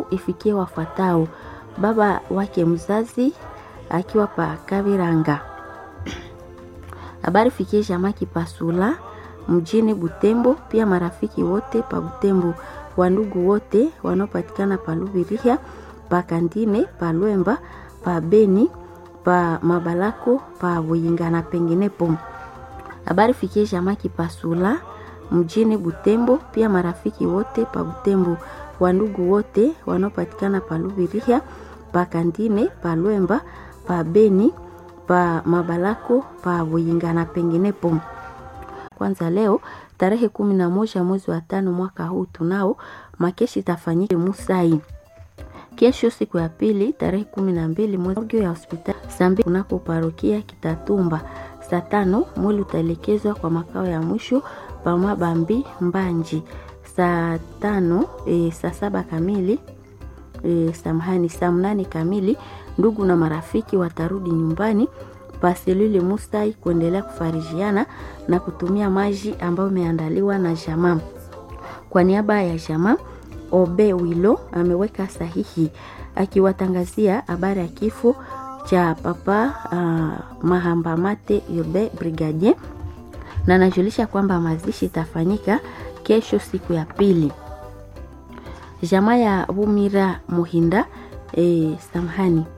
ifikie wafuatao: baba wake mzazi akiwa pa Kaviranga. Habari fikie jamaa Kipasula mjini Butembo, pia marafiki wote pa Butembo, wandugu wote wanaopatikana pa Lubirihia, pa Kandine, pa Lwemba, pa Beni, pa Mabalako, pa Buyinga na penginepo. Habari fikie jamaa Kipasula mjini Butembo, pia marafiki wote pa Butembo, wandugu wote wanaopatikana pa Lubirihia, pa Kandine, pa Lwemba, pa Beni, pa Mabalako, pa Buyinga na penginepo. Kwanza leo tarehe kumi na moja mwezi wa tano mwaka huu tunao makeshi itafanyika Musai. Kesho siku ya pili tarehe kumi na mbili mwezi ya hospitali saa mbili kunako parokia Kitatumba. Saa tano mwili utaelekezwa kwa makao ya mwisho pa Mabambi Mbanji. Saa tano e, saa saba kamili e, samahani, saa mnane kamili ndugu na marafiki watarudi nyumbani paselule Musai kuendelea kufarijiana na kutumia maji ambayo imeandaliwa na jamaa. Kwa niaba ya jamaa, Obe Wilo ameweka sahihi akiwatangazia habari ya kifo cha papa uh, Mahambamate Yobe Brigadier, na anajulisha kwamba mazishi itafanyika kesho siku ya pili. Jamaa ya Bumira Muhinda eh, samahani